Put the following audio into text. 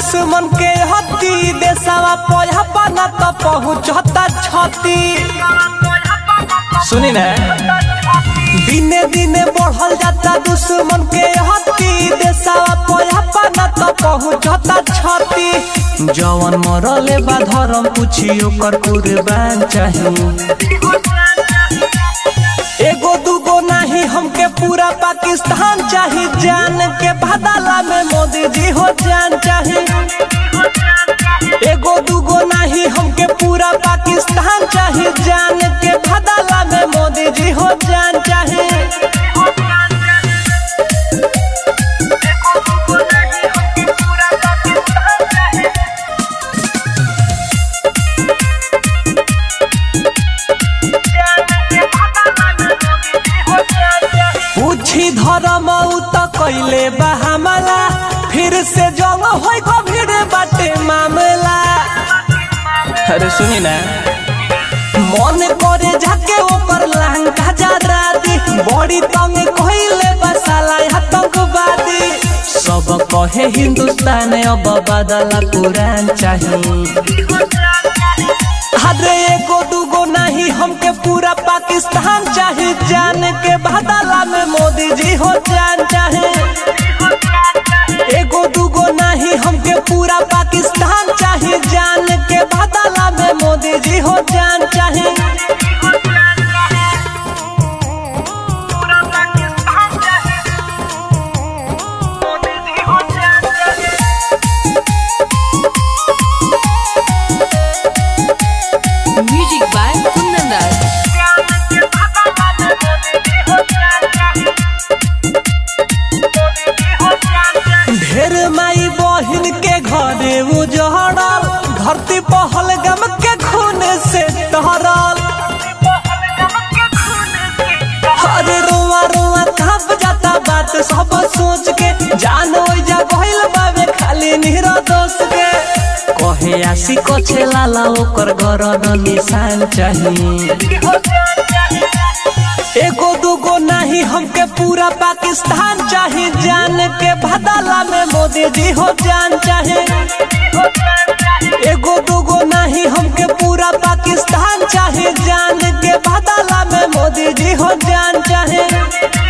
दुश्मन के हती देशवा पोया पाना तो पहुँचता छती सुनी ना दिने दिने बढ़ल जाता दुश्मन के हती देशवा पोया पाना तो पहुँचता छती जवन मरले बा धर्म पूछी ओकर कुर्बान चाहिए एगो दूगो नहीं हमके पूरा पाकिस्तान चाही जान के बदला में मोदी जी हो जान चाही एगो दूगो नहीं हमके पूरा पाकिस्तान चाही जान के बदला में मोदी जी हो जान चाही पूछी धर्म उ त कैले बा हमला फिर से जंग होई गंभीर बाटे मामला अरे सुनी ना मन करे जाके ओकर लहंगा जरा दी बड़ी तंग कइले बा साला आतंकवादी सब कहे हिंदुस्तान अब बदला कुरान चाहिए अरे एगो दूगो नहीं हमके पूरा पाकिस्तान चाहे जान के बदला में मोदी जी हो जान चाहे एगो दूगो नहीं हमके पूरा पाकिस्तान चाहे जान के बदला में मोदी जी हो जान चाहे Music by Kundan Das. ढेर माई बहिन के घरे उजड़ल धरती पहल गम के खून से तहरल अरे रोआ रोआ थप जाता बात सब सोच के जान जा गइल बाबे खाली निहरा दोष के कहे आसी कछे लाला ओकर गरद निशान चाहिए एगो दूगो नहीं हमके पूरा पाकिस्तान चाहे जान के बदला में मोदी जी हो जान चाहे एगो दूगो नहीं हमके पूरा पाकिस्तान चाहे जान के बदला में मोदी जी हो जान चाहे